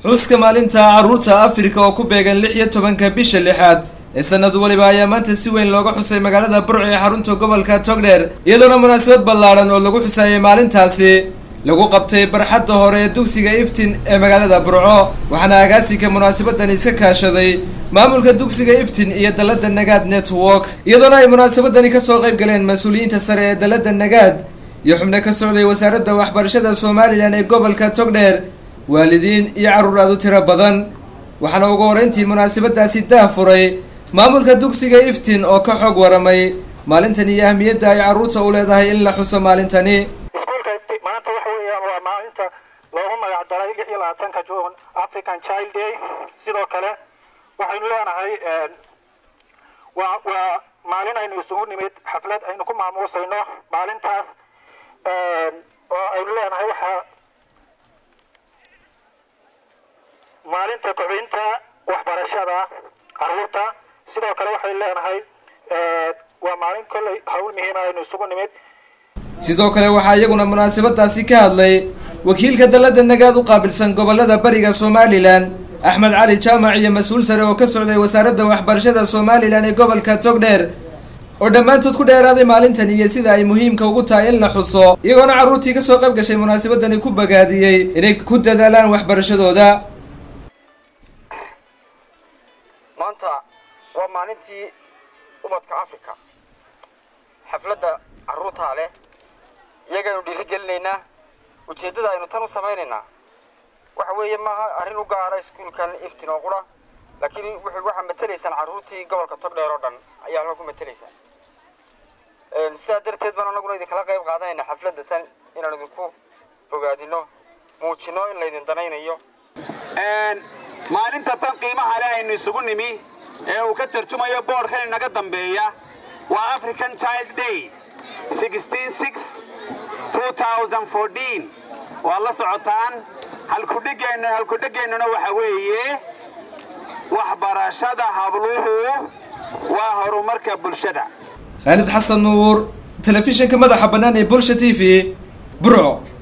xuska maalinta carruurta afrika oo ku beegan lix iyo tobanka bisha lixaad ee sanad waliba ayaa maanta si weyn looga xusay magaalada burco ee xarunta gobolka togdheer iyadoona munaasabad ballaadhan oo lagu xusaayay maalintaasi lagu qabtay barxadda hore ee dugsiga iftin ee magaalada burco waxaana agaasinka munaasabadan iska kaashaday maamulka dugsiga iftin iyo dalladda nagaad network iyadoona ay munaasabadani kasoo qayb galeen mas-uuliyiinta sare ee dalladda nagaad iyo xubno ka socday wasaaradda waxbarashada somalilan ee gobolka togdheer waalidiin iyo carruur aad u tiro badan waxaana ugu horeyntii munaasabadaasi daah furay maamulka dugsiga iftin oo ka xog waramay maalintan iyo ahmiyadda ay carruurta u leedahay in la xuso maalintani iskuolka iftin maanta waxa weeyaan waa maalinta loogu magac daray lix iyo labaatanka june african child day sidoo kale waxaynu leenahay waa waa maalin aynu isugu nimid xaflad aynu ku maamuusayno maalintaas oo aynu leenahay waxaa maalinta kobcinta waxbarashada carruurta sidoo kale waxaynu leenahay waa maalin kolley hawl muhiima aynu isugu nimid sidoo kale waxaa iyaguna munaasabadaasi ka hadlay wakiilka dalladda nagaad u qaabilsan gobolada bariga somalilan axmed cali jaamac iyo mas-uul sare oo ka socday wasaaradda waxbarashada somalilan ee gobolka togdheer oo dhammaantood ku dheeraaday maalintan iyo sida ay muhiimka ugu tahay in la xuso iyagoona carruurtii kasoo qayb gashay munaasabadani ku bagaadiyey inay ku dadaalaan waxbarashadooda maanta waa maalintii ubadka africa xafladda carruurtaa leh iyagaynu dhiiri gelinaynaa ujeeddada aynu tan u samaynaynaa waxa weeye maaha arrin u gaara iskuulkan iftin oo qura laakiin wuxuu waxaa matelaysaan carruurtii gobolka togdheer oo dhan ayaa halka ku matelaysaan sidaa darteed baan anaguna idinkala qayb qaadanayna xafladda tan inaan idinku bogaadino muujino in laydin danaynayo maalinta tan qiimaha leh aynu isugu nimi ee uu ka tarjumayo boodhkan inaga dambeeya waa african child day waad la socotaan halkudhigeenna halkudhigeennuna waxa weeye waxbarashada habluhu waa horumarka bulshada khaalid xasan nuur telefishinka madaxa bannaan ee bulsha t v burco